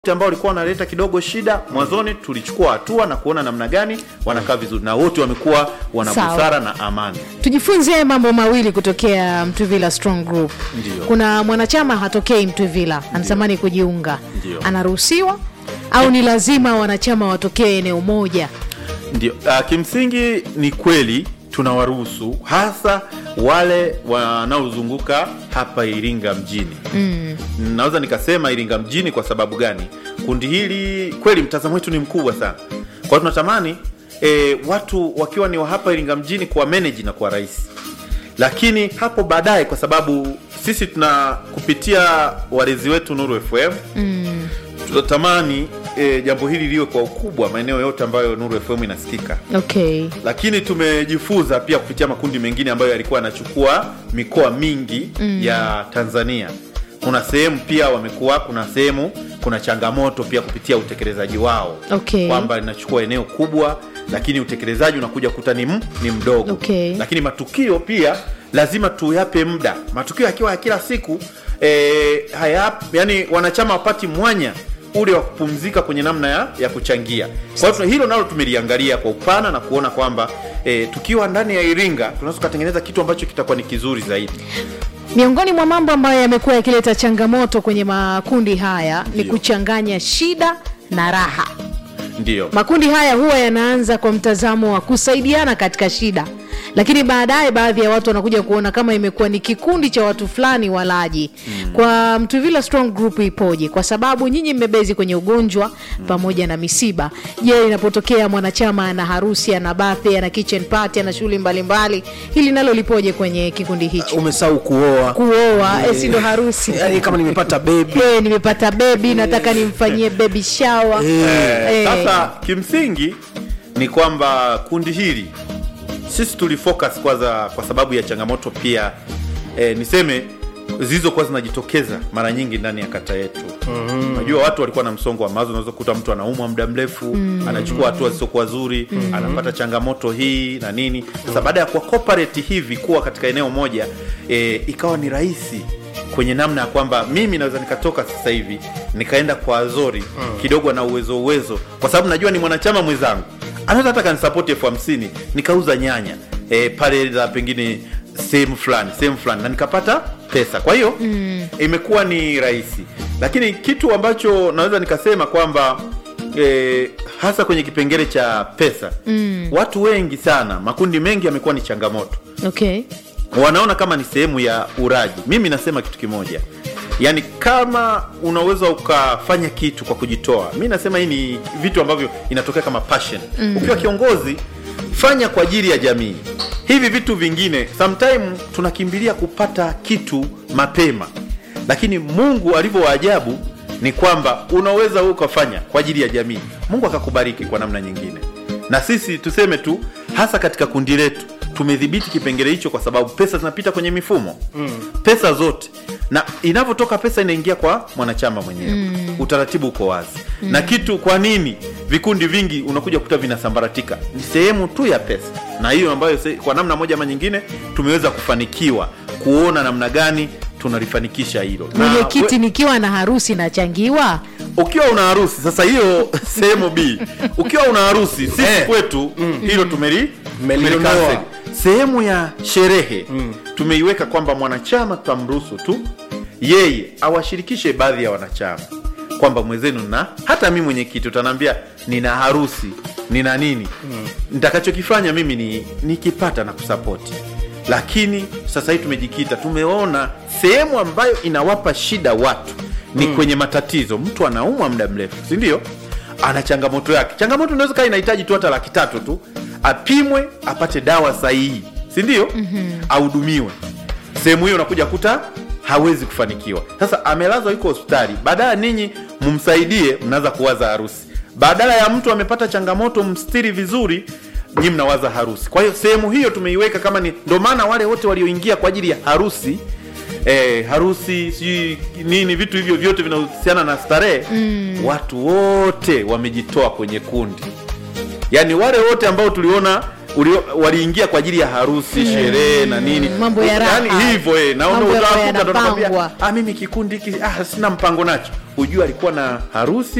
ambao walikuwa wanaleta kidogo shida mwanzoni, tulichukua hatua na kuona namna gani wanakaa vizuri, na wote wamekuwa wana Sawa. busara na amani. tujifunze mambo mawili kutokea Mtwivila Strong Group. Ndiyo. Kuna mwanachama hatokei Mtwivila, anatamani kujiunga, Ndiyo. anaruhusiwa au ni lazima wanachama watokee eneo moja? Ndio, uh, kimsingi ni kweli tunawaruhusu hasa wale wanaozunguka hapa Iringa mjini. Mm. Naweza nikasema Iringa mjini kwa sababu gani? Kundi hili kweli mtazamo wetu ni mkubwa sana, kwa hiyo tunatamani e, watu wakiwa ni wa hapa Iringa mjini kuwa manage na kuwa rahisi, lakini hapo baadaye, kwa sababu sisi tuna kupitia walezi wetu Nuru FM mm. tunatamani e, jambo hili liwe kwa ukubwa maeneo yote ambayo Nuru FM inasikika Okay. lakini tumejifunza pia kupitia makundi mengine ambayo yalikuwa yanachukua mikoa mingi mm. ya Tanzania. Kuna sehemu pia wamekuwa, kuna sehemu kuna changamoto pia kupitia utekelezaji wao Okay. kwamba linachukua eneo kubwa, lakini utekelezaji unakuja kuta ni, m- ni mdogo Okay. lakini matukio pia lazima tuyape muda. Matukio yakiwa ya kila siku e, haya, yani wanachama wapati mwanya ule wa kupumzika kwenye namna ya, ya kuchangia. Kwa hiyo tuna- hilo nalo tumeliangalia kwa upana na kuona kwamba e, tukiwa ndani ya Iringa tunaweza tukatengeneza kitu ambacho kitakuwa ni kizuri zaidi. Miongoni mwa mambo ambayo yamekuwa yakileta changamoto kwenye makundi haya ni Ndio. kuchanganya shida na raha. Ndio Makundi haya huwa yanaanza kwa mtazamo wa kusaidiana katika shida, lakini baadaye baadhi ya watu wanakuja kuona kama imekuwa ni kikundi cha watu fulani walaji. Kwa Mtwivila Strong Group ipoje? Kwa sababu nyinyi mmebezi kwenye ugonjwa pamoja na misiba. Je, inapotokea mwanachama ana harusi, ana birthday, ana kitchen party, ana shughuli mbalimbali, hili nalo lipoje kwenye kikundi hicho? umesahau kuoa Kuoa eh, si ndo harusi? yani kama nimepata bebi Eh, nimepata bebi, nataka nimfanyie baby shower. Eh, Eh. Sasa kimsingi ni kwamba kundi hili sisi tulifocus kwanza kwa sababu ya changamoto pia eh, niseme zilizokuwa zinajitokeza mara nyingi ndani ya kata yetu. Unajua watu walikuwa na msongo wa mawazo, unaweza kukuta mtu anaumwa muda mrefu, anachukua hatua zisizokuwa nzuri, anapata changamoto hii na nini. Sasa baada ya kuwa corporate hivi kuwa katika eneo moja eh, ikawa ni rahisi kwenye namna ya kwamba mimi naweza nikatoka sasa hivi nikaenda kwa Azori kidogo na uwezo uwezo, kwa sababu najua ni mwanachama mwenzangu anaweza hata kanisapoti elfu hamsini nikauza nyanya e, pale za pengine sehemu fulani sehemu fulani na nikapata pesa. Kwa hiyo imekuwa ni rahisi, lakini kitu ambacho naweza nikasema kwamba e, hasa kwenye kipengele cha pesa watu wengi sana, makundi mengi yamekuwa ni changamoto Okay. wanaona kama ni sehemu ya uraji. Mimi nasema kitu kimoja, yaani kama unaweza ukafanya kitu kwa kujitoa, mi nasema hii ni vitu ambavyo inatokea kama passion. Ukiwa kiongozi, fanya kwa ajili ya jamii. Hivi vitu vingine sometime tunakimbilia kupata kitu mapema, lakini Mungu alivyo waajabu ni kwamba unaweza wewe ukafanya kwa ajili ya jamii, Mungu akakubariki kwa namna nyingine na sisi tuseme tu hasa katika kundi letu tumedhibiti kipengele hicho kwa sababu pesa zinapita kwenye mifumo mm. pesa zote na inavyotoka pesa inaingia kwa mwanachama mwenyewe mm. utaratibu uko wazi mm. na kitu kwa nini vikundi vingi unakuja kuta vinasambaratika ni sehemu tu ya pesa na hiyo ambayo se, kwa namna moja ama nyingine tumeweza kufanikiwa kuona namna gani tunalifanikisha hilo Na mwenyekiti we- nikiwa na harusi nachangiwa ukiwa una harusi sasa, hiyo sehemu B, ukiwa una harusi sisi Eh. kwetu hilo tumeli Mmelinunua. tumeli- sehemu ya sherehe tumeiweka kwamba mwanachama tutamruhusu tu yeye awashirikishe baadhi ya wanachama kwamba mwenzenu na hata mi mwenyekiti utanaambia nina harusi nina nini nitakachokifanya mimi ni nikipata na kusapoti lakini sasa hivi tumejikita tumeona sehemu ambayo inawapa shida watu ni kwenye matatizo mtu anaumwa muda mrefu si ndio ana changamoto yake changamoto inaweza kaa inahitaji tu hata laki tatu tu apimwe apate dawa sahihi si ndio ahudumiwe sehemu hiyo unakuja kuta hawezi kufanikiwa sasa amelazwa yuko hospitali baadaye ninyi mumsaidie mnaanza kuwaza harusi badala ya mtu amepata changamoto mstiri vizuri nyi mnawaza harusi kwa hiyo sehemu hiyo tumeiweka kama ni ndo maana wale wote walioingia kwa ajili ya harusi eh, harusi sijui nini vitu hivyo vyote vinahusiana na starehe mm. watu wote wamejitoa kwenye kundi yaani wale wote ambao tuliona ulio- waliingia kwa ajili ya harusi sherehe na nini mambo ya raha. Yaani hivyo eh, naona Mambo yakawa utakuta ndo nakwambia, yanapangwa. ah mimi kikundi hiki ah sina mpango nacho hujua alikuwa na harusi